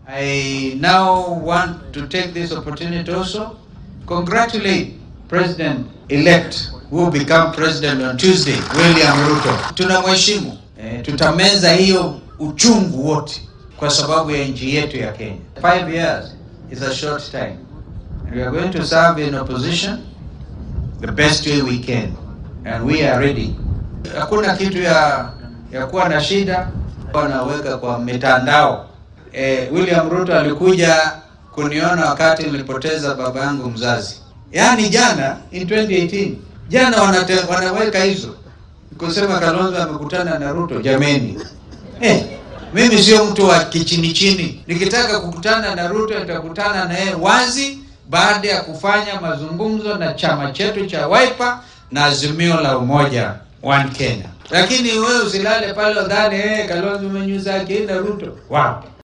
I now want to take this opportunity also congratulate President-elect who will become president on Tuesday, William Ruto. Tunamheshimu. Eh, tutameza hiyo uchungu wote kwa sababu ya nchi yetu ya Kenya. Five years is a short time. And we are going to serve in opposition the best way we can. And we are ready. Hakuna kitu ya ya kuwa na shida wanaweka kwa mitandao. Eh, William Ruto alikuja kuniona wakati nilipoteza baba yangu mzazi, yaani jana in 2018 jana wanate, wanaweka hizo kusema Kalonzo amekutana na Ruto. Jameni, eh, mimi sio mtu wa kichini chini. Nikitaka kukutana na Ruto nitakutana na yeye wazi baada ya kufanya mazungumzo na chama chetu cha Wiper na Azimio la Umoja One Kenya. Lakini wewe usilale pale udhani eh, Kalonzo umenyuza akina Ruto. Wow.